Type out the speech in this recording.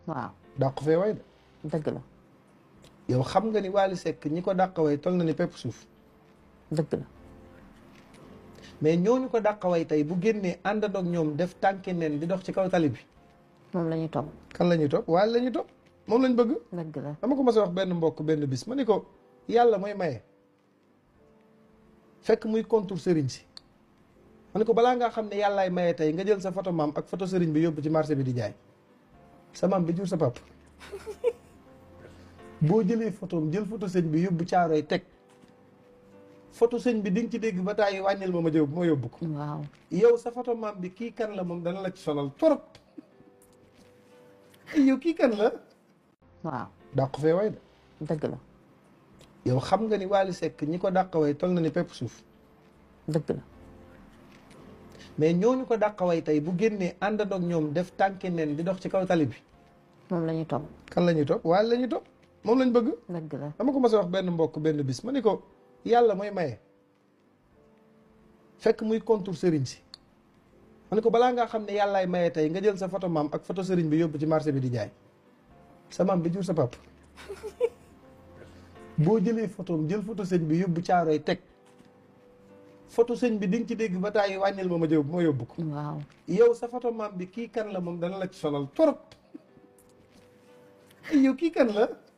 waaw dàq fee way de dëgg la yow xam nga ni Wally Seck ñi ko dàq way toll na ni pepp suuf dëgg la mais ñooñu ko dàq way tey bu génnee àndandoog ñoom def tànki neen di dox ci kaw tali bi moom la ñuy topp kan la ñuy topp Wally la ñuy topp moom lañ bëgg dëgg la dama ko mas a wax benn mbokk benn bis ma ni ko yàlla mooy maye fekk muy contour sëriñ si ma ni ko balaa ngaa xam ne yàllaay maye tey nga jël sa photo maam ak photo sëriñ bi yóbbu ci marché bi di jaay sa maam bi jur sa pap boo jëlee photoom jël photo sëñ bi yóbbu caaroy teg photo sëñ bi di nga ci dégg ba tàyyi wàññil ma ma jëw ma yóbbu ko waaw yow sa photo maam bi kii kan la moom dana la ci sonal torop yow kii kan la waaw dàq fee way de dëgg la yow xam nga ni Wally Seck ñi ko dàq way toll na ni pepp suuf dëgg la mais ñooñu ko dàq way tey bu génnee àndandoog ñoom def tànki neen di dox ci kaw tali bi moom la ñuy topp kan la ñuy topp Wally la ñuy topp moom lañ bëgg dëgg la dama ko mas a wax benn mbokk benn bis ma ni ko yàlla mooy maye fekk muy contour sëriñ si ma ni ko balaa ngaa xam ne yàllaay maye tey nga jël sa photo maam ak photo sëriñ bi yóbbu ci marché bi di jaay sa maam bi jur sa pap boo jëlee photoom jël photo sëñ bi yóbbu caaroy teg photo sëñ bi di nga ci dégg ba tàyyi wàññil ma ma jëw ma yóbbu ko waaw yow sa photo maam bi kii kan la moom dana la ci sonal torop yow kii kan la